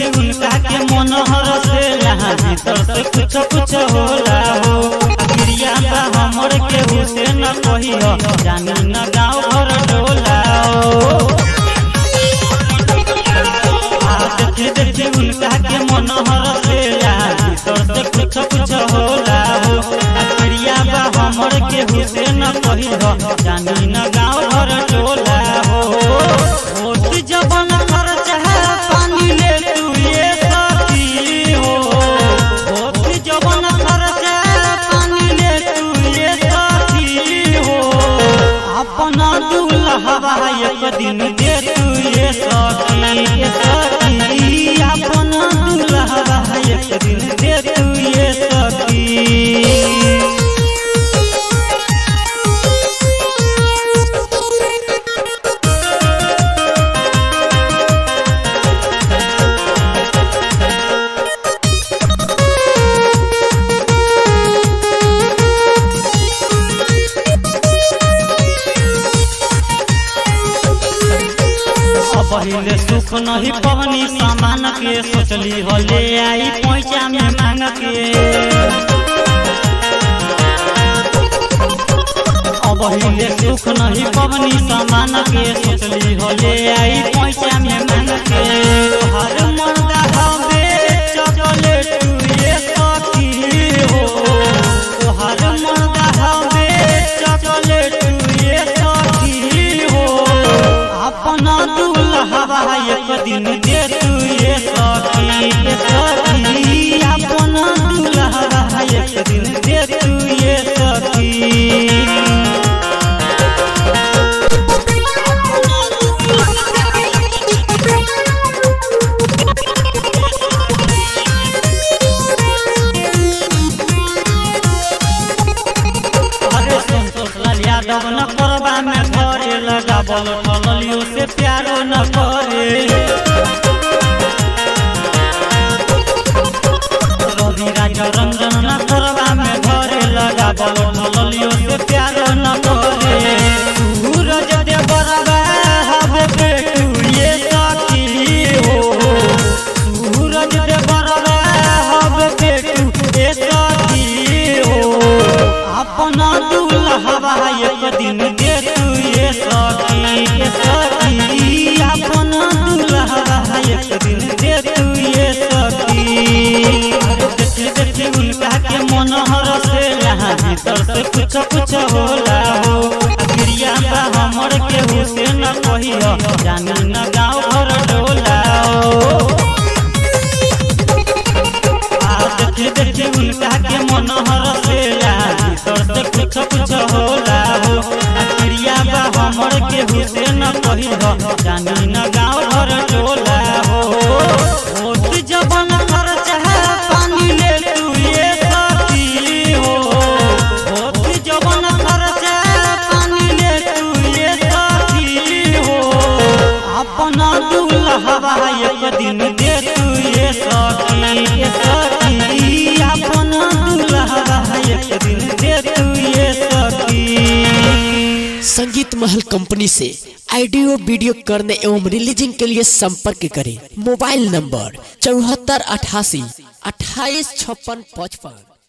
देखी उनका के मन हरसेला भीतर से कुछ कुछ होला हो क्रिया बा हमर के हुसैन कहियो जानी न गाँव घर डोला हो आ देखी देखी उनका के मन हरसेला भीतर से कुछ कुछ होला हो क्रिया बा हमर के हुसैन कहियो जानी न गाँव घर डोला हो होत जबन खर्चा पानी ले तू ये साथी हो होत जबन खर्चा पानी ले तू ये साथी हो अपना दूल्हा एक दिन दे तू ये साथी ये साथी अपना दूल्हा एक दिन दे तू ये साथी पहले सुख नहीं पवनी सामान के सोचली हो ले आई पैसा में मांग के अब हिले सुख नहीं पवनी सामान के सोचली हो ले आई पैसा में मांग के हर मर्दा हवे चॉकलेट तू ये साथी हो हर मर्दा हवे चॉकलेट तू ये साथी हो अपना दूल्हा एक दिन दे तू ये सखी ये सखी अपना दूल्हा एक दिन दे तू ये सखी अरे संतोष लाल यादव न करबा में घरे लगावल ठलियो से प्यारो न करे रवि राजा रंजन न करबा में घरे लगावल ठलियो से प्यारो न करे सूरज दे बरबा हवे बेटू ये साथी हो सूरज दे बरबा हवे बेटू ये साथी हो अपना दूल्हा एक दिन दे तू ये सखी ये सखी अपना दूल्हा एक दिन दे तू ये सखी अरे देखी देखी उनका के मन हरसेला भीतर से कुछ कुछ होला हो क्रिया बा हमर के हुसैन कहियो जानी न गाँव घर डोला हो आ देखी देखी उनका के मन हरसेला भीतर से कुछ कुछ होला हो आ क्रिया बा हमर के हुसैन कहियो जानी न गाँव घर टोला हो होत जबन खर्चा पानी ले तू ये साथी हो होत जबन खर्चा पानी ले तू ये साथी हो अपना दूल्हा एक दिन दे तू ये सखी ये सखी अपना दूल्हा एक दिन दे तू ये सखी संगीत महल कंपनी से ऑडियो वीडियो करने एवं रिलीजिंग के लिए संपर्क करें मोबाइल नंबर चौहत्तर अठासी अट्ठाईस छप्पन पचपन